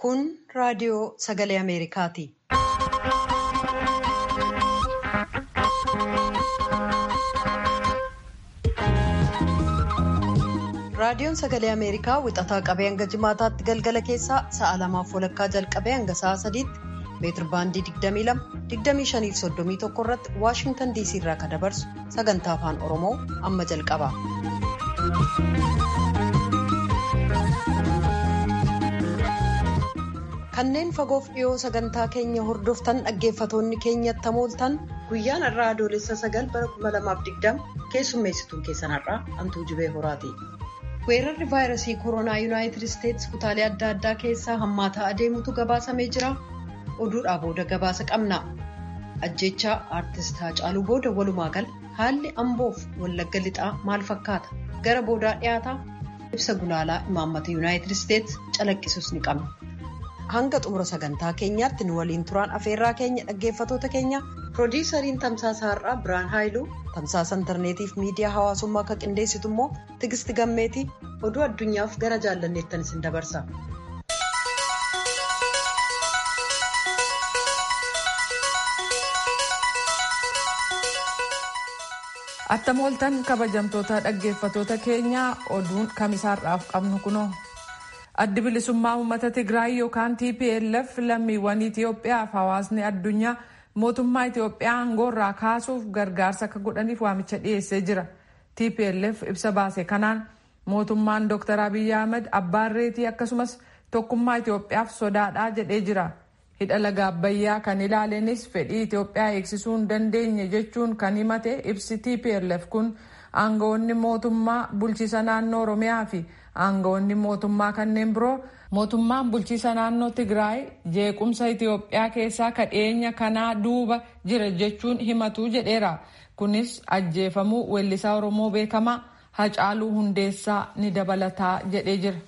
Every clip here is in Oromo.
Kun raadiyoo sagalee Ameerikaati. Raadiyoon sagalee Ameerikaa wixataa qabee hanga jimaataatti galgala keessaa sa'a lamaaf walakkaa jalqabee hanga sa'a sadiitti meetir baandii 22 25 fi 31 irratti Waashingtan DC irraa kan dabarsu sagantaa afaan Oromoo amma jalqaba. Kanneen fagoof dhiyoo sagantaa keenya hordoftan dhaggeeffatoonni keenyatti hamooltan guyyaan har'aa adoolessa sagal bara 2020 keessummeessituun keessan har'aa Antuu Jibee Horaati. Weerarri vaayirasii koronaa yuunaayitid isteetsi kutaalee adda addaa keessaa hammaataa adeemutu gabaasamee jira. Oduudhaa booda gabaasa qabna. Ajjechaa aartist Haacaaluu booda walumaa gala haalli amboof wallagga lixaa maal fakkaata? Gara boodaa dhiyaataa ibsa gulaalaa imaammata yuunaayitid isteetsi calaqqisus ni qabna. Hanga xumura sagantaa keenyaatti nu waliin turaan afeerraa keenya dhaggeeffatoota keenya piroodiisariin tamsaasa har'aa Biraan Haayiluu tamsaasa intarneetiif miidiyaa hawaasummaa akka qindeessitu immoo Tigisti Gammeetii oduu addunyaaf gara jaallanneettan isin dabarsa. Attam ooltan kabajamtoota dhaggeeffatoota keenyaa oduun kamisaarraaf qabnu kunoo. addi bilisummaa uummata tigraay yookaan tplf lammiiwwan itiyoophiyaaf hawaasni addunyaa mootummaa itiyoophiyaa aangoorraa kaasuuf gargaarsa akka godhaniif waamicha dhiyeessee jira tplf ibsa baase kanaan mootummaan dr abiyyi ahmed abbaan reetii akkasumas tokkummaa itiyoophiyaaf sodaadhaa jedhee jira hidha laga abbayyaa kan ilaalenis fedhii itiyoophiyaa eegsisuu hin dandeenye jechuun kan himate ibsi tplf kun aangawoonni mootummaa bulchiisa naannoo oromiyaa fi aangawoonni mootummaa kanneen biroo mootummaan bulchiisa naannoo tigraay jeequmsa itiyoophiyaa keessaa kadheenya kanaa duuba jira jechuun himatu jedheera kunis ajjeefamuu weellisaa oromoo beekamaa hacaaluu hundeessaa ni dabalataa jedhee jira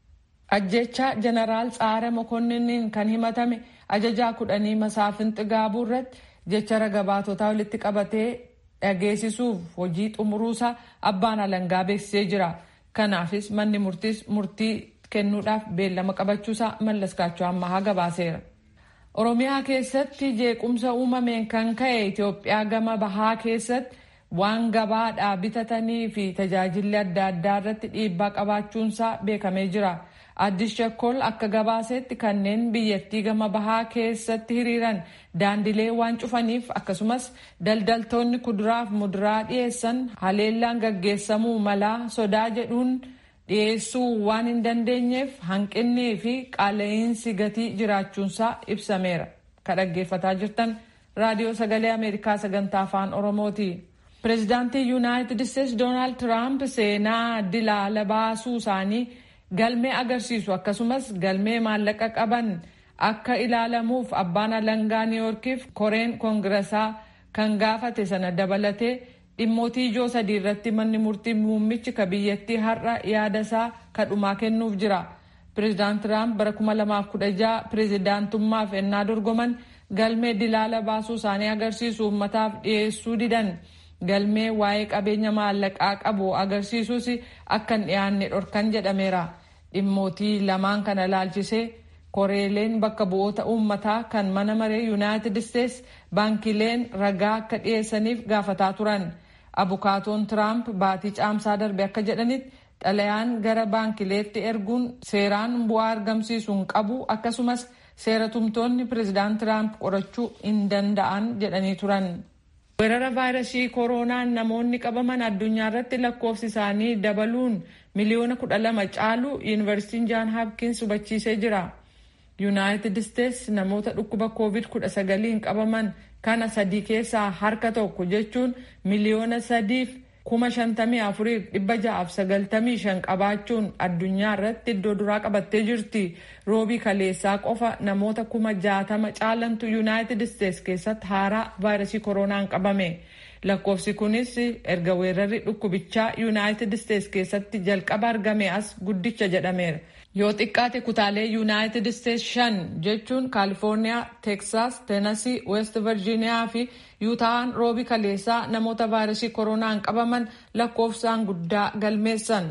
ajjechaa jeneraal tsaare mokonniniin kan himatame ajajaa kudhanii masaafinxi gaabuu irratti jecha ragabaatotaa walitti qabatee dhageessisuuf hojii xumuruusaa abbaan alangaa beeksisee jira. kanaafis manni murtiis murtii kennuudhaaf beellama qabachuusaa mallaskaachuu ammaa gabaaseera. oromiyaa keessatti jeequmsa uumameen kan ka'e itiyoophiyaa gama bahaa keessatti waan gabaadhaa bitatanii fi tajaajilli adda addaa irratti dhiibbaa qabaachuunsaa beekamee jira. addis shakkol akka gabaasetti kanneen biyyattii gama bahaa keessatti hiriiran daandilee waan cufaniif akkasumas daldaltoonni kuduraaf muduraa dhiyeessan haleellaan gaggeessamuu malaa sodaa jedhuun dhiyeessuu waan hin dandeenyeef hanqinnii fi qaala'insi gatii jiraachuunsaa ibsameera ka dhaggeeffataa jirtan raadiyoo sagalee ameerikaa sagantaa afaan oromooti. pireezidaantii yuunaayitid isteetsi doonaald tiraamp seenaa dilaala baasuu isaanii. galmee agarsiisu akkasumas galmee maallaqa qaban akka ilaalamuuf abbaan alangaa niiyorkiif koreen koongiresaa kan gaafate sana dabalatee dhimmootii ijoo sadii irratti manni murtii muummichi ka biyyattii har'a yaada isaa kadhumaa kennuuf jira pireezidaant tiraamp bara 2016 pireezidaantummaaf ennaa dorgoman galmee dilaala baasuu isaanii agarsiisu uummataaf dhiyeessuu didan galmee waa'ee qabeenya maallaqaa qabu agarsiisus akka hin dhiyaanne dhorkan jedhameera. dhimmootii lamaan kana ilaalchisee koreeleen bakka bu'oota uummataa kan mana maree yuunaayitid isteetsi baankileen ragaa akka dhiyeessaniif gaafataa turan abukaatoon tiraamp baatii caamsaa darbe akka jedhanitti xalayaan gara baankileetti erguun seeraan bu'aa argamsiisuu hin qabu akkasumas seera tumtoonni pireezidaant tiraamp qorachuu hin danda'an jedhanii turan. weerara vaayirasii kooroonaan namoonni qabaman addunyaa irratti lakkoofsi isaanii dabaluun miliyoona kudha lama caalu yuunivarsiitiin jaan haapkins hubachiisee jira yuunaayitid isteetsi namoota dhukkuba koovid kudha sagaliin qabaman kana sadii keessaa harka tokko jechuun miliyoona sadiif kuma shantamii afuriif dhibba ja'aaf sagaltamii shan qabaachuun addunyaa irratti iddoo duraa qabattee jirti roobii kaleessaa qofa namoota kuma jaatama caalantu yuunaayitid isteetsi keessatti haaraa vaayirasii kooroonaan qabame lakkoofsi kunis erga weerarri dhukkubichaa yuunaayitid isteetsi keessatti jalqaba argame as guddicha jedhameera yoo xiqqaate kutaalee yuunaayitid isteetsi shan jechuun kaalifoorniyaa teeksaas teenasii weest virjiiniyaa fi yuutaan roobii kaleessaa namoota vaayirasii kooroonaan qabaman lakkoofsaan guddaa galmeessan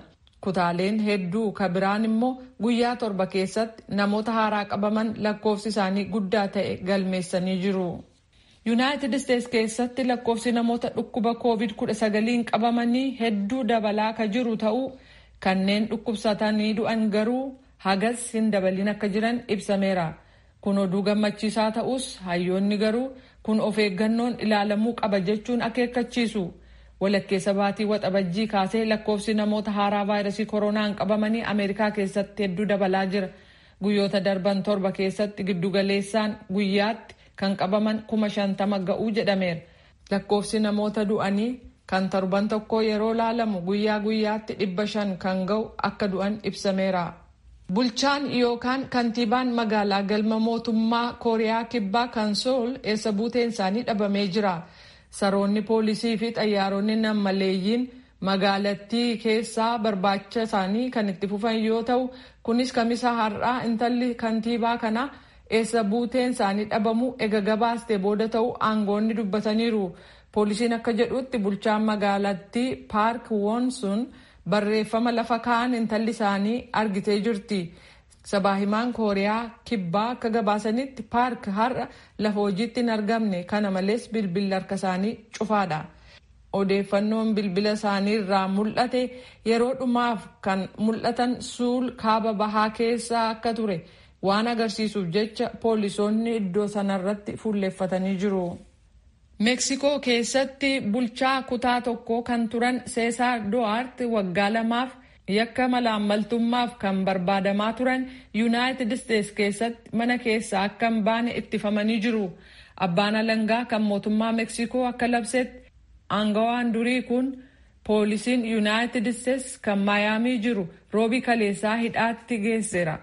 kutaaleen hedduu ka biraan immoo guyyaa torba keessatti namoota haaraa qabaman lakkoofsi isaanii guddaa ta'e galmeessanii jiru. yuunaayitid isteetsi keessatti lakkoofsi namoota dhukkuba koovid 19 qabamanii hedduu dabalaa ka jiru ta'uu kanneen dhukkubsatanii du'an garuu hagas hin dabalin akka jiran ibsameera. kun oduu gammachiisaa ta'us hayyoonni garuu kun of eeggannoon ilaalamuu qaba jechuun akeekkachiisu. walakkeessa baatii waxabajjii kaasee lakkoofsi namoota haaraa vaayirasii koronaan qabamanii ameerikaa keessatti hedduu dabalaa jira guyyoota darban torba keessatti giddugaleessaan guyyaatti kan qabaman kuma shantama ga'uu jedhameera lakkoofsi namoota du'anii kan torban tokko yeroo laalamu guyyaa guyyaatti dhibba shan kan ga'u akka du'an ibsameera. bulchaan yookaan kantiibaan magaalaa galma mootummaa kooriyaa kibbaa kan sool eessa buuteen isaanii dhabamee jira. saroonni poolisii fi xayyaaronni nammaleeyyiin magaalattii keessaa barbaacha isaanii kan itti fufan yoo ta'u kunis kamisa har'aa intalli kantiibaa kana eessa buuteen isaanii dhabamu ega gabaaste booda ta'u aangoonni dubbataniiru poolisiin akka jedhutti bulchaan magaalattii paark woonsun barreeffama lafa kaa'an intalli isaanii argitee jirti. sabaa himaan kooriyaa kibbaa akka gabaasanitti paark har'a lafa hojiitti hin argamne kana malees bilbilli harka isaanii cufaadha. odeeffannoon bilbila isaanii irraa mul'ate yeroo dhumaaf kan mul'atan suul kaaba bahaa keessaa akka ture waan agarsiisuuf jecha poolisoonni iddoo sanarratti fuulleeffatanii jiru. meeksikoo keessatti bulchaa kutaa tokko kan turan seesaar do'aart waggaa lamaaf yakka malaammaltummaaf kan barbaadamaa turan yuunaayitid isteetsi keessatti mana keessaa akka hin baane ittifamanii jiru abbaan alangaa kan mootummaa meeksikoo akka labsetti aangawaan durii kun poolisiin yuunaayitid isteetsi kan maayaamii jiru roobii kaleessaa hidhaatti geesseera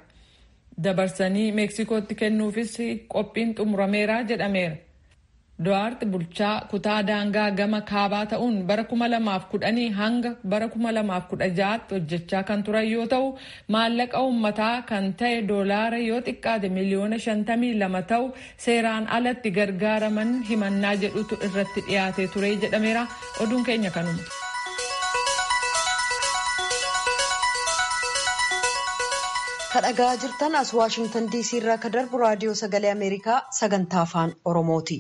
dabarsanii meeksikootti kennuufis qophiin xumurameera jedhameera. Do'aart bulchaa kutaa daangaa gama kaabaa ta'uun bara kuma lamaaf kudhanii hanga bara kuma lamaaf kudha ja'aatti hojjechaa kan turan yoo ta'u maallaqa uummataa kan ta'e doolaara yoo xiqqaate miliyoona shantamii lama ta'u seeraan alatti gargaaraman himannaa jedhutu irratti dhiyaatee ture jedhameera oduun keenya kanuma. kadhagaa jirtan as waashingtan diisii irraa ka darbu raadiyoo sagalee ameerikaa sagantaa afaan oromooti.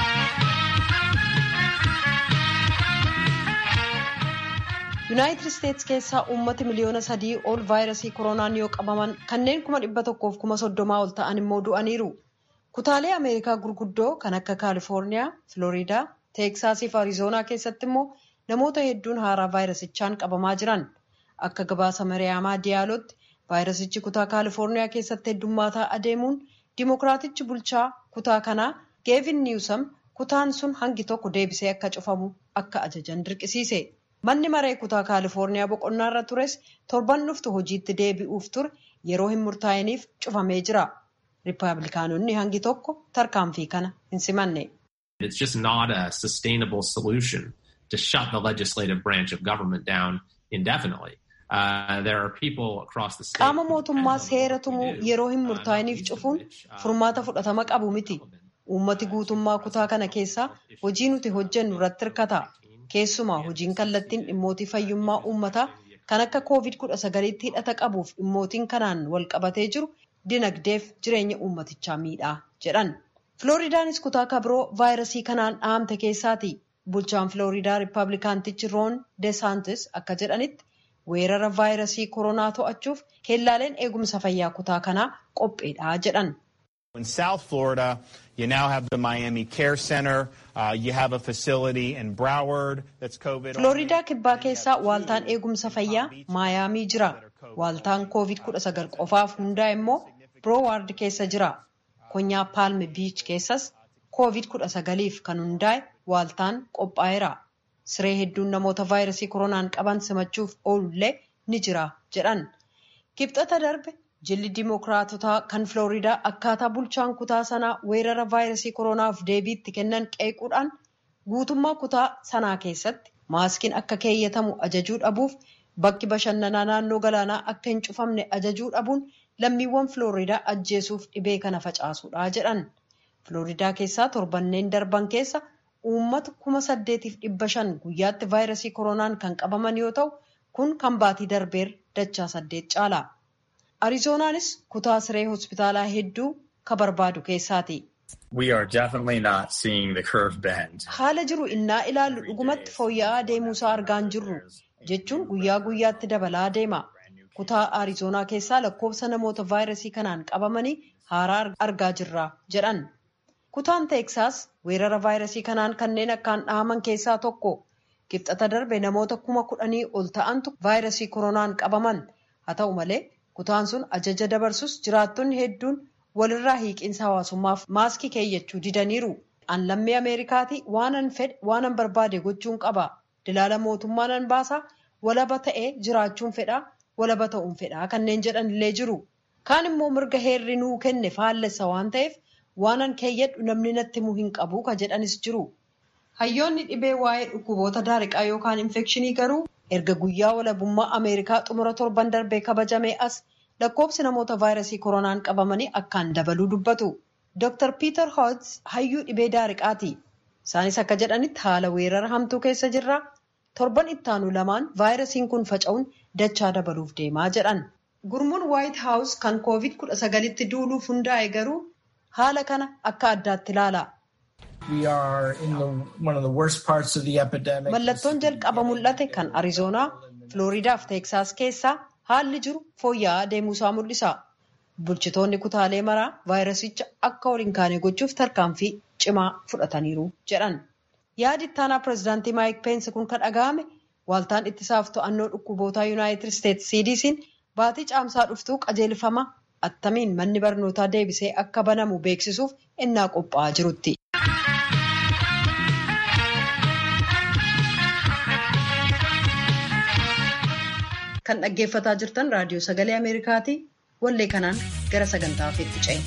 yuunaayitid isteetsi keessaa uummati miliyoona sadii ol vaayirasii koronaan yoo qabaman kanneen kuma dhibba tokkoof kuma soddomaa ol ta'an immoo du'aniiru kutaalee ameerikaa gurguddoo kan akka kaalifoorniyaa filooriidaa teeksaasii fi arizoonaa keessatti immoo namoota hedduun haaraa vaayirasichaan qabamaa jiran akka gabaasa mariyaamaa diyaalootti vaayirasichi kutaa kaalifoorniyaa keessatti heddummaataa adeemuun dimokiraatichi bulchaa kutaa kanaa geevin niwusam kutaan sun hangi tokko deebisee akka cufamu akka ajajan dirqisiise. manni maree kutaa kaalifoorniyaa boqonnaa irra tures torban dhuftu hojiitti deebi'uuf ture yeroo hin murtaa'iniif cufamee jira riippaabilikaanonni hangi tokko tarkaanfii kana hin simanne. It's just not a sustainable solution to shut the legislative branch of government down indefinitely. Uh, there are people across the state. Qaama mootummaa seera tumuu yeroo hin murtaa'iniif cufuun furmaata fudhatama qabu miti. Uummati guutummaa kutaa kana keessaa hojii nuti hojjennu irratti hirkata. keessumaa hojiin kallattiin dhimmootii fayyummaa uummataa kan akka koovid kudha sagaliitti hidhata qabuuf dhimmootiin kanaan wal qabatee jiru dinagdeef jireenya uummatichaa miidhaa jedhan. Filooriidaanis kutaa kabiroo vaayirasii kanaan dhahamte keessaati. Bulchaan Filooriidaa Riippaabilikaantichi Roon Desaantis akka jedhanitti weerara vaayirasii koronaa to'achuuf keellaaleen eegumsa fayyaa kutaa kanaa qopheedha jedhan. In South Florida, you now have the Miami Care Center. Uh, you have a facility in Broward that's COVID. Floriidaa kibbaa keessaa waaltaan eegumsa fayyaa maayaamii jira. Waaltaan COVID-19 qofaaf hundaa'e immoo Broward keessa jira. Konyaa Palm Beach keessas COVID-19f kan hundaa'e waaltaan qophaa'eera. Siree hedduun namoota vaayirasii koronaan qaban simachuuf oolullee ni jira jedhan. Kibxata darbe jilli dimookiraatotaa kan Filooriidaa akkaataa bulchaan kutaa sanaa weerara vaayirasii koronaaf deebiitti kennan qeequudhaan guutummaa kutaa sanaa keessatti maaskiin akka keeyyatamu ajajuu dhabuuf bakki bashannanaa naannoo galaanaa akka hin cufamne ajajuu dhabuun lammiiwwan Filooriidaa ajjeesuuf dhibee kana facaasuudha jedhan. Filooriidaa keessaa torbanneen darban keessa uummata kuma saddeetiif dhibba shan guyyaatti vaayirasii koronaan kan qabaman yoo ta'u kun kan baatii darbeer dachaa saddeet caala. Arizoonaanis kutaa siree hospitaalaa hedduu ka barbaadu keessaati. Haala jiru innaa ilaallu dhugumatti fooyya'aa deemuusaa argaan jirru jechuun guyyaa guyyaatti dabalaa deema. Kutaa Arizoonaa keessaa lakkoofsa namoota vaayirasii kanaan qabamanii haaraa argaa jirra jedhan. Kutaan Teeksaas weerara vaayirasii kanaan kanneen akkaan dhahaman keessaa tokko. Kibxata darbe namoota kuma kudhanii ol ta'antu vaayirasii koronaan qabaman. Haa ta'u malee kutaan sun ajaja dabarsus jiraattonni hedduun walirraa hiiqiinsa hawaasummaaf maaskii keeyyachuu didaniiru. An lammii Ameerikaati waanan fedhe waanan barbaade gochuun qaba. Dilaala mootummaanan baasa walaba ta'ee jiraachuun fedha walaba ta'uun fedha kanneen jedhan illee jiru. Kaan immoo mirga heerri nuu kenne faallessa waan ta'eef waanan keeyyadhu namni natti himuu hin qabu ka jedhanis jiru. Hayyoonni dhibee waa'ee dhukkuboota daariqaa yookaan infekshinii garuu erga guyyaa walabummaa Ameerikaa xumura torban darbee kabajamee as lakkoofsi namoota vaayirasii koronaan qabamanii akkaan dabaluu dubbatu. Dr. Peter Hodges hayyuu dhibee daariqaati. Isaanis akka jedhanitti haala weerara hamtuu keessa jirra. Torban ittaanu lamaan vaayirasiin kun faca'uun dachaa dabaluuf deemaa jedhan. Gurmuun White House kan covid kudha sagalitti duuluuf hundaa'e garuu haala kana akka addaatti ilaala. Mallattoon jalqaba mul'ate kan Arizoonaa, Filooriidaa fi Teeksaas keessaa haalli jiru fooyya'aa deemuusaa mul'isa. Bulchitoonni kutaalee maraa vaayirasicha akka ol hin kaane gochuuf tarkaanfii cimaa fudhataniiru jedhan. Yaadi ittaanaa pireezidaantii Maayik Peensi kun kan dhaga'ame waaltaan ittisaaf to'annoo dhukkubootaa Yuunaayitid Isteetsi CDC'n baatii caamsaa dhuftuu qajeelfama attamiin manni barnootaa deebisee akka banamu beeksisuuf innaa qophaa'aa jirutti. Kan dhaggeeffataa jirtan raadiyoo sagalee Ameerikaati. Wallee kanaan gara sagantaa ofiitti ce'e.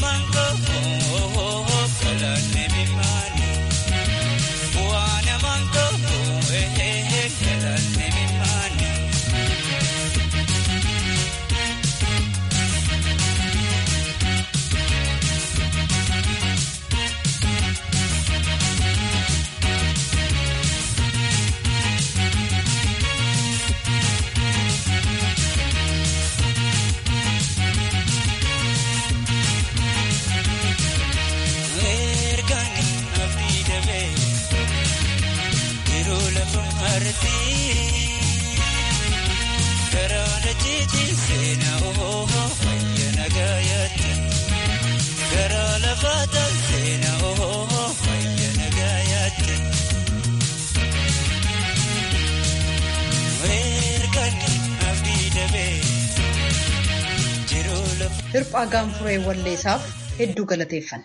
Hirphaa gaanfuree walleessaaf hedduu galateeffanna.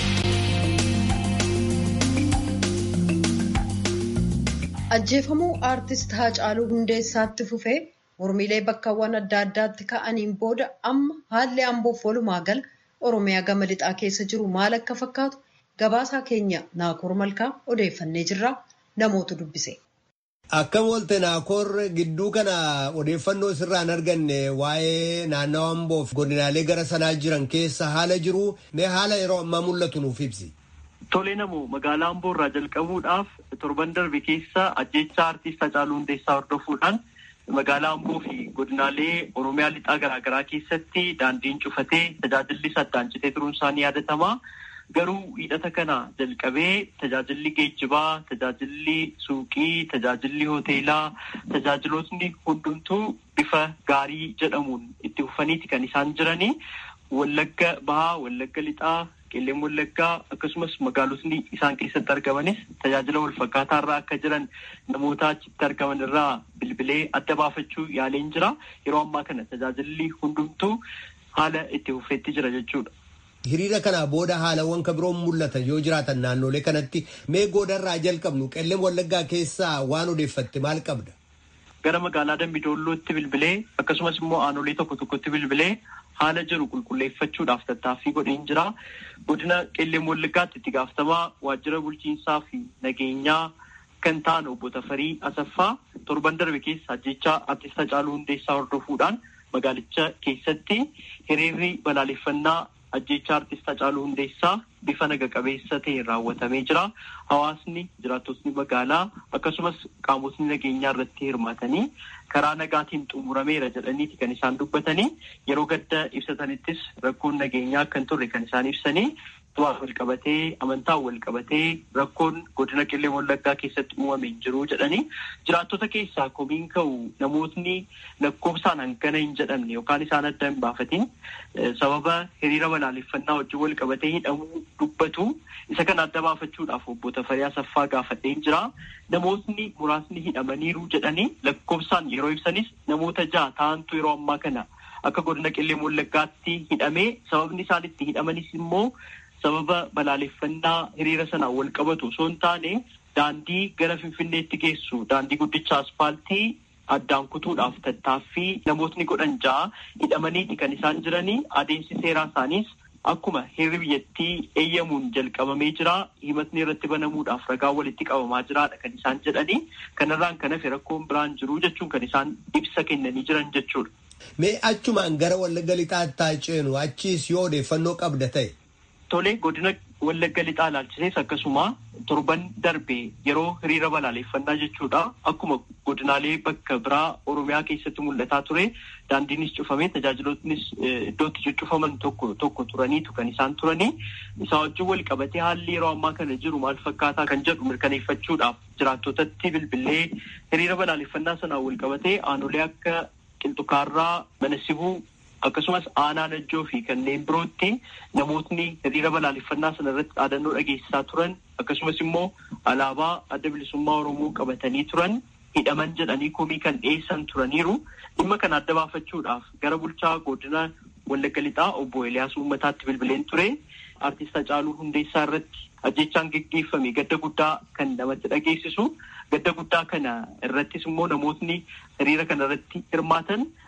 Ajjeefamuu aartist Haacaaluu Hundeessaatti fufee mormiilee bakkawwan adda addaatti ka'aniin booda amma haalli amboof walumaa gala Oromiyaa gama lixaa keessa jiru maal akka fakkaatu gabaasaa keenya Naakoor Malkaa odeeffannee jirra namootu dubbise. Akkam oolte Naakoor gidduu kana odeeffannoo sirraan arganne waa'ee naannawa amboof godinaalee gara sanaa jiran keessa haala jiru mee haala yeroo ammaa mul'atu nuuf ibsi. Tolee namoo magaalaa Amboo irraa jalqabuudhaaf torban darbe keessa ajjeechaa aartist Hacaaluu Hundeessaa hordofuudhaan magaalaa Amboo fi godinaalee Oromiyaa lixaa garaagaraa keessatti daandiin cufatee tajaajilli addaan citee turuun isaanii yaadatama. Garuu hidhata kana jalqabee tajaajilli geejjibaa, tajaajilli suuqii, tajaajilli hoteelaa, tajaajilootni hundumtuu bifa gaarii jedhamuun itti fufaniiti kan isaan jiranii. Wallagga bahaa, wallagga lixaa, qeelleen wallaggaa akkasumas magaalotni isaan keessatti argamanis tajaajila walfakkaataa irraa akka jiran namoota achitti argaman irraa bilbilee adda baafachuu yaaleen jira. Yeroo ammaa kana tajaajilli hundumtuu haala itti fufeetti jira jechuudha. Hiriira kanaa booda haalawwan kan biroon mul'atan yoo jiraatan naannolee kanatti mee goodarraa jalqabnu qeelleen wallaggaa keessaa waan odeeffatte maal qabda? Gara magaalaa Dambidoollootti bilbilee akkasumas immoo aanolee tokko tokkotti bilbilee haala jiru qulqulleeffachuudhaaf tattaaffii godheen jira. Godina qeelleen wallaggaatti itti gaafatamaa waajjira bulchiinsaa fi nageenyaa kan ta'an obbo Tafarii Asaffaa torban darbe keessa ajjechaa artist Hacaaluu Hundeessaa hordofuudhaan magaalicha keessatti hiriirri balaaleffannaa ajjeechaa artist Hacaaluu Hundeessaa bifa naga qabeessa ta'een raawwatamee jira. Hawaasni jiraattotni magaalaa akkasumas qaamotni nageenyaa irratti hirmaatanii karaa nagaatiin xumurameera jedhaniiti kan isaan dubbatanii yeroo gadda ibsatanittis rakkoon nageenyaa akka hin turre kan isaan ibsanii waan wal qabatee amantaan wal qabatee rakkoon godina qillee wallaggaa keessatti uumame hin jiru jedhanii jiraattota keessaa komiin ka'u namootni lakkoofsaan hangana hin jedhamne yookaan isaan adda hin baafatin sababa hiriira balaaleffannaa wajjin wal qabatee hidhamuu dubbatu isa kana adda baafachuudhaaf obbo Tafarii Asaffaa gaafadheen jira. Namootni muraasni hidhamaniiru jedhanii lakkoofsaan yeroo ibsanis namoota ja'a ta'antu yeroo ammaa kana akka godina qillee wallaggaatti hidhamee sababni isaan itti hidhamanis immoo sababa balaaleffannaa hiriira sanaan wal qabatu osoo hin taane daandii gara finfinneetti geessu daandii guddicha aspaaltii addaan kutuudhaaf tattaaffii namootni godhan ja'a hidhamaniiti kan isaan jiranii adeemsi seeraa isaaniis akkuma heerri biyyattii eeyyamuun jalqabamee jira himatni irratti banamuudhaaf ragaa walitti qabamaa jiraadha kan isaan jedhanii kanarraan kan hafe rakkoon biraan jiru jechuun kan isaan ibsa kennanii jiran jechuudha. Mee achumaan gara wallagga lixaatti ceenu achiis yoo odeeffannoo qabda ta'e. Tolee godina wallagga lixaa ilaalchisees akkasuma torban darbe yeroo hiriira balaaleffannaa jechuudha. Akkuma godinaalee bakka biraa Oromiyaa keessatti mul'ataa ture daandiinis cufamee tajaajilootnis iddootti cuccufaman tokko tokko turaniitu kan isaan turanii. Isaa wajjin wal qabatee haalli yeroo ammaa kana jiru maal fakkaataa kan jedhu mirkaneeffachuudhaaf jiraattotatti bilbilee hiriira balaaleffannaa sanaan wal qabatee aanolee akka qilxukaarraa mana sibuu akkasumas aanaa najjoo fi kanneen birootti namootni hiriira balaaleffannaa sana irratti dhaadannoo dhageessisaa turan akkasumas immoo alaabaa adda bilisummaa oromoo qabatanii turan hidhaman jedhanii komii kan dhiyeessan turaniiru dhimma kana adda baafachuudhaaf gara bulchaa godina wallagga lixaa obbo Eliyaas uummataatti bilbileen ture artist Hacaaluu Hundeessaa irratti ajjechaan geggeeffame gadda guddaa kan namatti dhageessisu gadda guddaa kana irrattis immoo namootni hiriira kana irratti hirmaatan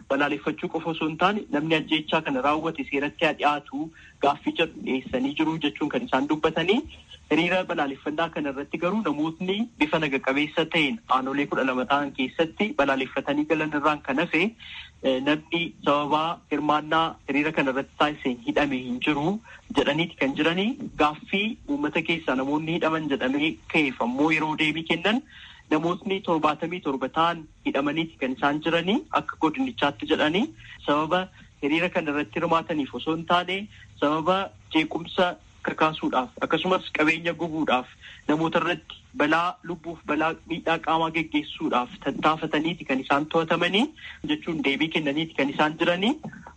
balaaleffachuu qofa osoo hin taane namni ajjeechaa kana raawwate seeratti haa dhiyaatu gaaffii jedhu dhiyeessanii jiru jechuun kan isaan dubbatanii hiriira balaaleffannaa kana irratti garuu namootni bifa naga qabeessa ta'een aanolee kudha lama ta'an keessatti balaaleffatanii galan irraan kan hafe namni sababaa hirmaannaa hiriira kana irratti taasiseen hidhame hin jiru jedhaniiti kan jiranii gaaffii uummata keessaa namoonni hidhaman jedhamee ka'eef ammoo yeroo deebii kennan namootni torbaatamii torba ta'an hidhamaniiti kan isaan jiranii akka godinichaatti jedhanii sababa hiriira kana irratti hirmaataniif osoo hin taane sababa jeequmsa kakaasuudhaaf akkasumas qabeenya gubuudhaaf namoota irratti balaa lubbuuf balaa miidhaa qaamaa geggeessuudhaaf tattaafataniiti kan isaan to'atamanii jechuun deebii kennaniiti kan isaan jiranii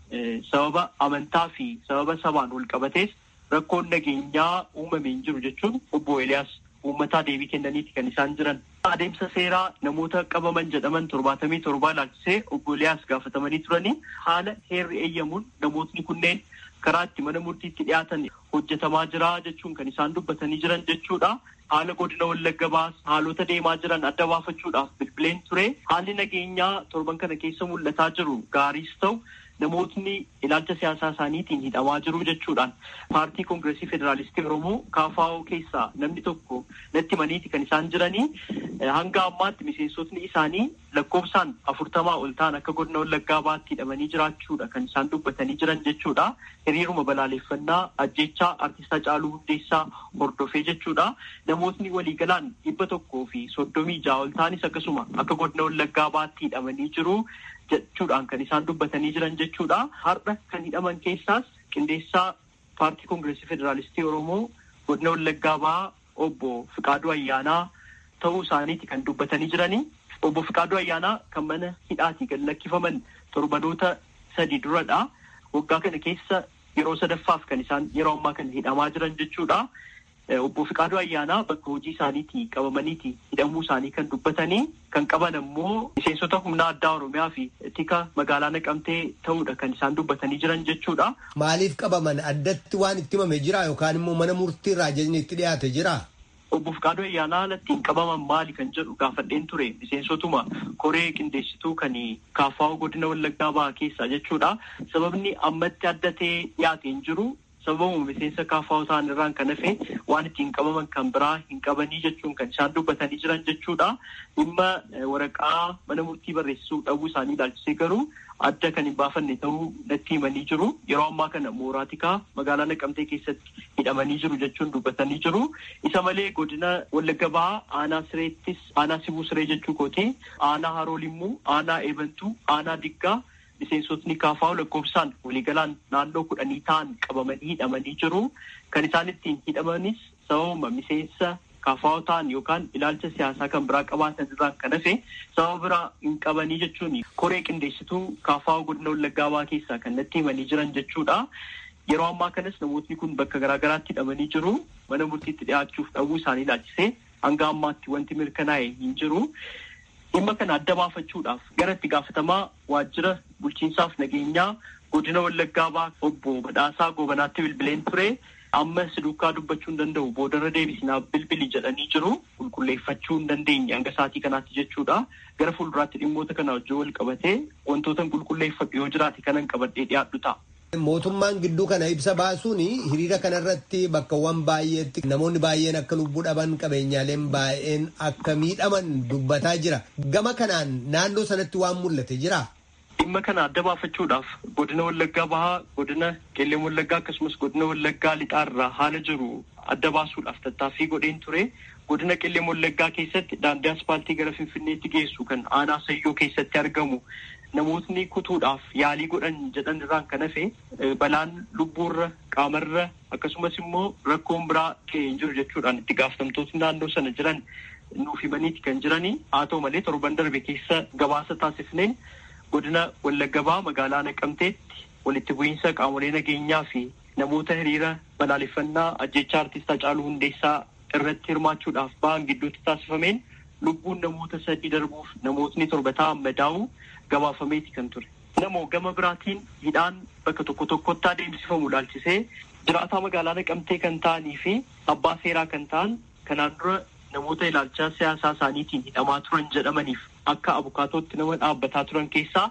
sababa amantaa fi sababa sabaan wal qabatees rakkoon nageenyaa uumame hin jiru jechuun obbo Eliyaas uummataa deebii kennaniiti kan isaan jiran. Adeemsa seeraa namoota qabaman jedhaman torbaatamii torbaa ilaalchisee obbo Eliyaas gaafatamanii turanii haala heerri eeyyamuun namootni kunneen karaa itti mana murtiitti dhiyaatan hojjetamaa jira jechuun kan isaan dubbatanii jiran jechuudha. Haala godina wallagga baas haalota deemaa jiran adda baafachuudhaaf bilbileen ture. Haalli nageenyaa torban kana keessa mul'ataa jiru gaariis ta'u namootni ilaalcha siyaasaa isaaniitiin hidhamaa jiru jechuudhaan paartii koongireesii federaalistii oromoo kaafaa'oo keessaa namni tokko natti himaniiti kan isaan jiranii hanga ammaatti miseensotni isaanii lakkoofsaan afurtamaa ol ta'an akka godina wallaggaa baatti hidhamanii jiraachuudha kan isaan dubbatanii jiran jechuudha hiriiruma balaaleffannaa ajjechaa artistaa caaluu hundeessaa hordofee jechuudha namootni waliigalaan dhibba tokkoo fi soddomii ja'a ol ta'anis akkasuma akka godina wallaggaa baatti hidhamanii jiru. jechuudhaan kan isaan dubbatanii jiran jechuudha. Har'a kan hidhaman keessaas qindeessaa paartii koongireesii federaalistii Oromoo godina Wallaggaa bahaa obbo Fiqaaduu Ayyaanaa ta'uu isaaniiti kan dubbatanii jiranii. Obbo Fiqaaduu Ayyaanaa kan mana hidhaatii gad lakkifaman torbanoota sadi duradha. Waggaa kana keessa yeroo sadaffaaf kan isaan yeroo ammaa kana hidhamaa jiran jechuudha. Obbo Fiqaaduu Ayyaanaa bakka hojii isaaniitii qabamaniiti hidhamuu isaanii kan dubbatanii kan qaban ammoo miseensota humna addaa Oromiyaa fi tika magaalaa naqamtee ta'uudha kan isaan dubbatanii jiran jechuudha. Maaliif qabaman addatti waan itti himame jira yookaan immoo mana murtii irraa ajajni itti dhiyaate jira? Obbo Fiqaaduu Ayyaanaa alattiin qabaman maali kan jedhu gaafadheen ture miseensotuma koree qindeessituu kan kaafaa'u godina wallaggaa bahaa keessaa jechuudha. Sababni ammatti adda ta'ee dhiyaate hin jiru. sababuma miseensa kaafaa'u ta'an irraan kan hafe waan ittiin qabaman kan biraa hin qabanii jechuun kan isaan dubbatanii jiran jechuudha. Dhimma waraqaa mana murtii barreessisuu dhabuu isaanii ilaalchisee garuu adda kan hin baafanne ta'uu natti himanii jiru. Yeroo ammaa kana mooraatikaa magaalaa Naqamtee keessatti hidhamanii jiru jechuun dubbatanii jiru. Isa malee godina Wallagga Bahaa aanaa sireettis aanaa sibuu siree jechuu kooti. Aanaa Haroo Limmuu, aanaa Eebantuu, aanaa Diggaa. miseensotni kaafaa'u lakkoofsaan waliigalaan naannoo kudhanii ta'an qabamanii hidhamanii jiru. Kan isaan ittiin hidhamanis sababuma miseensa kaafaa'u ta'an yookaan ilaalcha siyaasaa kan biraa qabaatan irraan kan hafe sababa biraa hin qabanii jechuun koree qindeessituu kaafaa'u godina wallaggaa bahaa keessaa kan natti himanii jiran jechuudha. Yeroo ammaa kanas namootni kun bakka garaagaraatti hidhamanii jiru. Mana murtiitti dhiyaachuuf dhabuu isaanii ilaalchisee hanga ammaatti wanti mirkanaa'e hin jiru. Dhimma kana adda baafachuudhaaf gara itti gaafatamaa waajjira bulchiinsaaf nageenyaa godina wallaggaa bahaa obbo Badhaasaa Goobanaatti bilbileen ture. Amma si duukaa dubbachuu hin danda'u boodarra deebisinaaf bilbili jedhanii jiru. Qulqulleeffachuu hin dandeenye hanga sa'aatii kanaatti jechuudha. Gara fuulduraatti dhimmoota kana wajjin wal qabatee wantoota qulqulleeffadhu yoo jiraate kanan qabadhee dhiyaadhu ta'a. Mootummaan gidduu kana ibsa baasuun hiriira kanarratti bakkawwan baay'eetti namoonni baay'een akka lubbuu dhaban qabeenyaaleen baay'een akka miidhaman dubbataa jira. Gama kanaan naannoo sanatti waan mul'ate jira. Dhimma kana adda baafachuudhaaf godina Wallaggaa Bahaa, godina Qeelleen Wallaggaa akkasumas godina Wallaggaa Lixaarraa haala jiru adda baasuudhaaf tattaaffii godheen ture. Godina Qeelleen Wallaggaa keessatti daandii aspaaltii gara Finfinneetti geessu kan aanaa Sayyoo keessatti argamu. Namootni kutuudhaaf yaalii godhan jedhan irraan kan hafe balaan lubbuurra qaamarra akkasumas immoo rakkoon biraa ka'ee hin jiru jechuudhaan itti gaafatamtootni naannoo sana jiran nuuf himaniiti kan jiranii haa ta'u malee torban darbe keessa gabaasa taasifneen godina Wallagga Bahaa magaalaa Naqamteetti walitti bu'iinsa qaamolee nageenyaa fi namoota hiriira balaaleffannaa ajjechaa artistaa Haacaaluu Hundeessaa irratti hirmaachuudhaaf ba'an gidduutti taasifameen lubbuun namoota sadii darbuuf namootni torba ta'an madaa'uu gabaafameeti kan ture. Namoo gama biraatiin hidhaan bakka tokko tokkotti adeemsifamu ilaalchisee jiraataa magaalaa naqamtee kan ta'anii fi abbaa seeraa kan ta'an kanaan dura namoota ilaalchaa siyaasaa isaaniitiin hidhamaa turan jedhamaniif akka abukaatootti nama dhaabbataa turan keessaa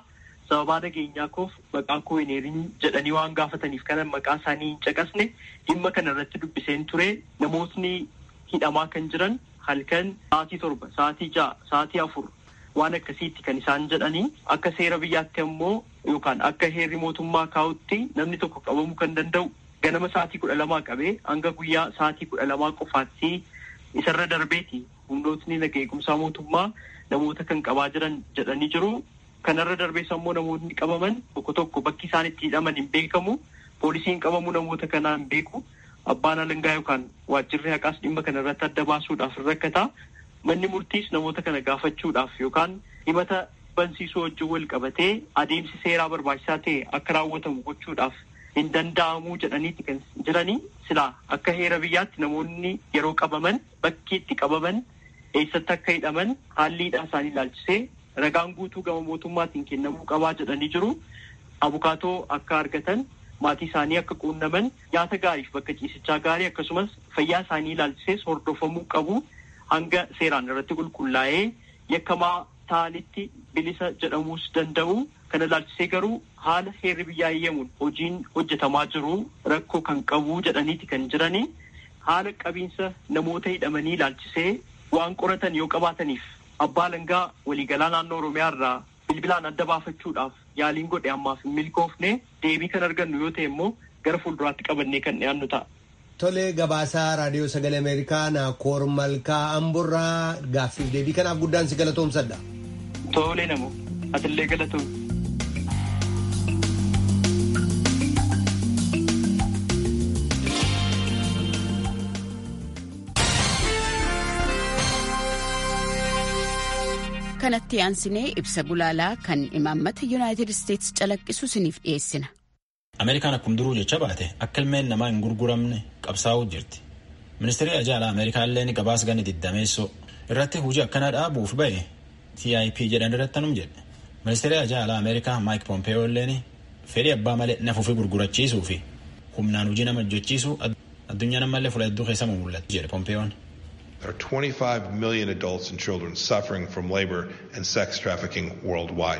sababaa nageenyaa koof maqaa koo hin heerin jedhanii waan gaafataniif kanan maqaa isaanii hin caqasne dhimma kana irratti dubbiseen ture namootni hidhamaa kan jiran halkan sa'aatii torba sa'aatii ja'a sa'aatii afur waan akkasiitti kan isaan jedhanii akka seera biyyaatti ammoo yookaan akka heerri mootummaa kaa'utti namni tokko qabamuu kan danda'u ganama sa'aatii kudha lamaa qabee hanga guyyaa sa'aatii kudha lamaa qofaatti isarra darbeeti humnootni naga eegumsaa mootummaa namoota kan qabaa jiran jedhanii jiru. Kanarra darbees ammoo namoonni qabaman tokko tokko bakki isaan itti hidhaman hin beekamu. Poolisiin qabamuu namoota kanaa hin beeku. Abbaan alangaa yookaan waajjirri haqaas dhimma kana irratti adda baasuudhaaf rakkata. Manni murtiis namoota kana gaafachuudhaaf yookaan himata bansiisuu wajjin wal qabatee adeemsi seeraa barbaachisaa ta'e akka raawwatamu gochuudhaaf hin danda'amuu jedhaniiti kan jiranii silaa akka heera biyyaatti namoonni yeroo qabaman bakki itti qabaman eessatti akka hidhaman haalli hidhaa isaanii ilaalchisee ragaan guutuu gama mootummaatiin kennamuu qabaa jedhanii jiru. Abukaatoo akka argatan maatii isaanii akka quunnaman nyaata gaariif bakka ciisichaa gaarii akkasumas fayyaa isaanii ilaalchisees hordofamuu qabu hanga seeraan irratti qulqullaa'ee yakkamaa ta'anitti bilisa jedhamuus danda'u. Kana ilaalchisee garuu haala heerri biyyaa eeyyamuun hojiin hojjetamaa jiru rakkoo kan qabu jedhaniiti kan jiranii haala qabiinsa namoota hidhamanii ilaalchisee waan qoratan yoo qabaataniif abbaa alangaa waliigalaa naannoo oromiyaa irraa bilbilaan adda baafachuudhaaf yaaliin godhe ammaaf hin milkoofne deebii kan argannu yoo ta'e immoo gara fuulduraatti qabannee kan dhiyaannu ta'a. Tolee gabaasaa raadiyoo sagalee Ameerikaa Naakoor Malkaa Amburraa gaaffiif deebii kanaaf guddaan si galatoomsadha. Tolee namoo atillee galatoom. kanatti aansinee ibsa gulaalaa kan imaammata yuunaayitid isteetsi calaqqisu isiniif dhiyeessina. ameerikaan akkuma duruu jecha baate akka ilmeen namaa hin gurguramne qabsaa'uu jirti ministeerri ajaalaa ameerikaa illee gabaas ganni diddameessoo irratti hojii akkanaa dhaabuuf ba'e tip jedhan irratti anum jedhe ministeerri ajaalaa ameerikaa maayik pompeeyoo illeen fedhii abbaa malee nafuufi gurgurachiisuu fi humnaan hojii nama hojjechiisu addunyaa namallee fuula hedduu keessa mul'atu jedhe pompeeyoon. There are 25 million adults and children suffering from labor and sex trafficking worldwide.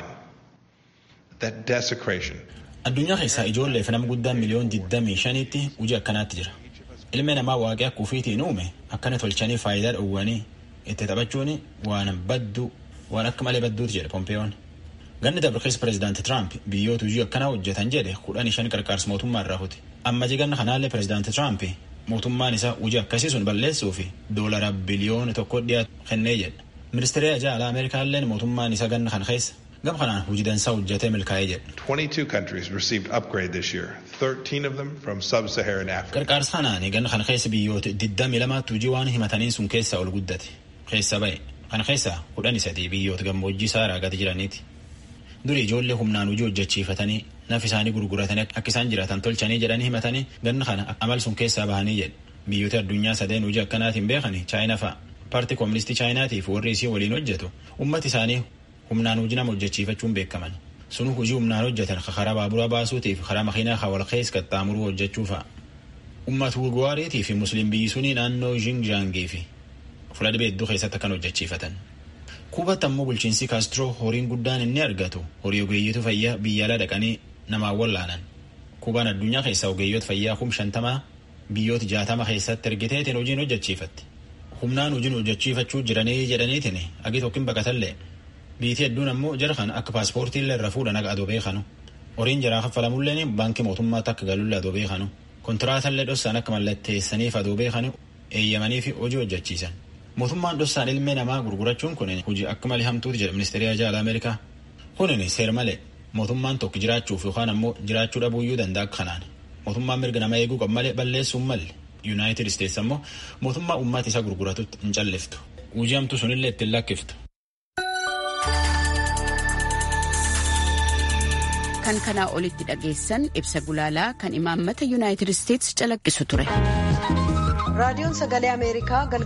That desecration. Addunyaa keessaa ijoollee fi nama guddaan miliyoon 25tti hojii akkanaatti jira. Ilmi namaa waaqee akka ufiitiin uume akkana tolchanii faayidaa dhowwanii itti taphachuun waan badduu waan akka malee badduuti jedhe Pompeeyoon. Ganni dabarkeessa pireezidaanti Tiraamp biyyoota hojii akkanaa hojjetan jedhe kudhan shan qarqaarsa mootummaa irraa huti. Amma jiganna kanaallee pireezidaanti Tiraamp mootummaan isaa hojii akkasii sun balleessuu fi doolara biliyoona tokko dhiyaatu kennee jedha. Ministeerri ajaalaa Ameerikaalleen mootummaan isaa ganna kana keessa gama kanaan hojii dansaa hojjetee milkaa'ee jedha. 22 countries received upgrade this year, 13 of them from sub-Saharan Africa. Qarqaarsa kanaan ganna kana keessa biyyoota 22 hojii waan himataniin sun keessaa ol guddate. Keessa ba'e. Kana keessaa kudhan sadii biyyoota gammoojjii saaraa gadi jiraniiti. Durii ijoollee humnaan hojii hojjechiifatanii naf isaanii gurguratanii akka isaan jiraatan tolchanii jedhanii himatanii ganna kana amal sun keessaa bahanii jedhe. Biyyoota addunyaa sadeen hojii akkanaatiin beekanii chaayinaa fa'a. Paartii Kooministii Chaayinaatii fi warri isii waliin hojjetu ummati isaanii humnaan hojii nama hojjechiifachuun beekaman. Sun hojii humnaan hojjetan karaa baaburaa baasuutiif karaa makiinaa hawal keessa qaxxaamuruu hojjechuu fa'a. Uummata Uguwaariitii fi Musliim biyyi sunii naannoo Xinjiangii fi fuula dhibee hedduu keessatti akkan hojjechiifatan. Kuubatti ammoo bulchiinsi Kaastiroo horiin guddaan inni argatu horii ogeeyyitu fayyaa biyya alaa dhaqanii namaan wallaanan. Kuubaan addunyaa keessaa ogeeyyoota fayyaa kum shantamaa biyyoota jaatama keessatti ergiteetiin hojiin hojjechiifatti. Humnaan hojiin hojjechiifachuu jiranii jedhaniitiin agi tokkin baqatallee. Biitii hedduun ammoo jara kana akka paaspoortiillee irra fuudhan akka adoo beekanu. Horiin jaraa kaffalamulleen baankii mootummaatti akka galullee adoo beekanu. Kontiraatallee dhossaan akka mallatteessaniif adoo beekanu eeyyamanii fi hojii hojjechiisan. Mootummaan dhossaan ilmee namaa gurgurachuun kun hojii akka malee hamtuuti jedha ministeerri ajaalaa Ameerikaa. Kunin seer malee mootummaan tokko jiraachuuf yookaan ammoo jiraachuu dhabuuyyuu danda'a akka kanaan. Mootummaan mirga nama eeguu qabu malee balleessuun malle. Yuunaayitid Isteetsi ammoo mootummaa uummata isaa gurguratutti hin calliftu. Hojii hamtuu sunillee ittiin lakkiftu. Kan kanaa olitti dhageessan ibsa gulaalaa kan imaammata Yuunaayitid Isteetsi calaqqisu ture. raadiyoon sagalee ameerikaa galgala